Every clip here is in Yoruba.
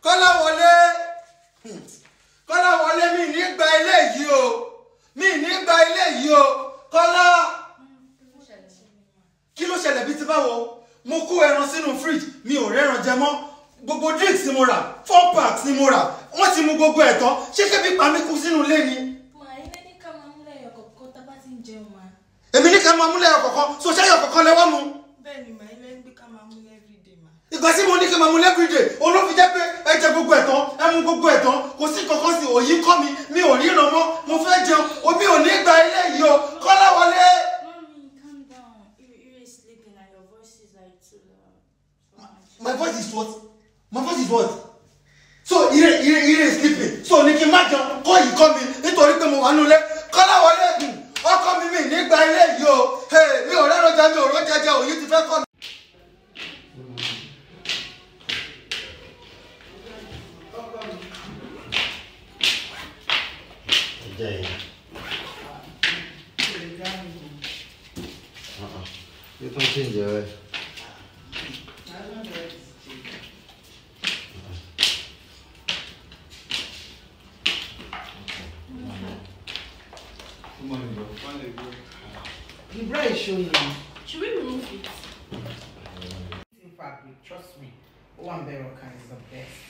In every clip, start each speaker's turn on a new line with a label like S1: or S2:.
S1: kọ́láwọlé kọ́láwọlé mi ní gba ilé yìí o mi ní gba ilé yìí o kọ́lá kí ló ṣẹlẹ̀ bí ti báwo mo kó ẹran sínú fridge mi ò rẹ́ran jẹ mọ́ gbogbo drinks ni mo rà four packs ni mo rà wọ́n ti mu gbogbo ẹ̀ tán ṣé kébí pa mí kú sínú ilé ni
S2: Mà ilé ní ká máa mú lẹ́yọ̀ kọ̀ọ̀kan tá a bá ti ń jẹun mà.
S1: èmi ní ká máa múlẹ̀ ọ̀kọ̀ọ̀kan so ṣẹ́yọ̀ kọ̀ọ̀kan lẹ́wọ́ mu
S2: Bẹ́ẹ̀ ni mà ilé ń gbé ká máa mú everyday mà.
S1: ìgbà tí mo ní kí n máa mu everyday olófin jẹ́ pé ẹ jẹ gbogbo ẹ̀ tán ẹ mu gbogbo ẹ̀ tán kò sí kankan sí òyì kọ́ mi mi ò ríran mọ́ mo fẹ́ jẹun omi ò ní gba ilé yìí o kọ́láwọlé.
S3: Mommy, calm down. You, you is sleeping and your voice is like too loud. So much.
S1: my voice is what my voice is what so ire ire ire is sleeping so ní kí n má jẹun kọ́ yìí kọ́ mi nítorí pé mo wà nulẹ̀ kọ́láwọlé hmm, ọkọ mi mi ní gba ilé yìí o Hey, mi ò rẹ́ran jẹ mi ò rọ́ jẹjẹ òyì ti fẹ́ kọ́ mi.
S4: ẹjẹ yìí yóò tún ṣe ń jẹ rẹ.
S5: The bread is showing now.
S3: Should we remove it?
S5: In fabric, trust me. One Berocca is the best.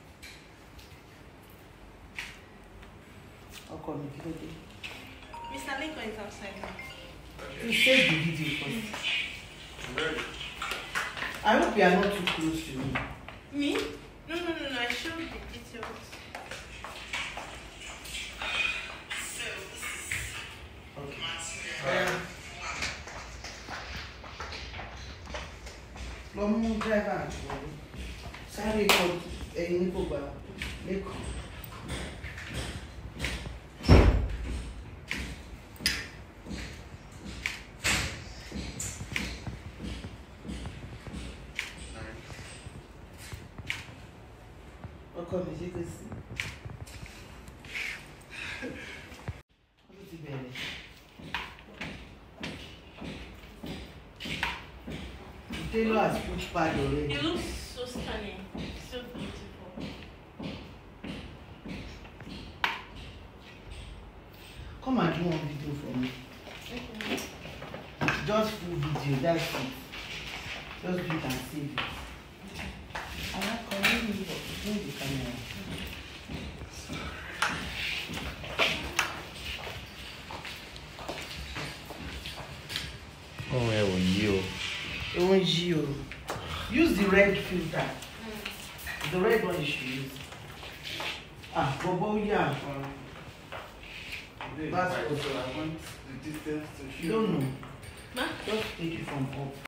S5: Ọkọ mi kí ló dé?
S2: Mr. Lincoln is outside now.
S5: You save the video first. I hope you are not too close to me.
S2: Me? No, no, no, no. I showed the details.
S5: Okay. Lọ mú dráìvà wọlé. Sáré kọ ẹyin ní kò gbà lẹ́kọ̀ọ́. Ọkọ mi ṣe kò sí. Wọ́n tún ti bẹ̀rẹ̀. The tailor has put pad already.
S3: It looks so stunning. So beautiful.
S5: Come and do one video for me. Just full video, that's it. Just do it and save it. I like calling you, but bring the camera.
S4: ohun ẹ ò yí o.
S5: It won't you. Use the red filter. The red one you should use. Ah, Bobo, yeah. That's what
S6: so I want the distance to
S5: You don't know.
S3: Ma?
S5: Just take it from up.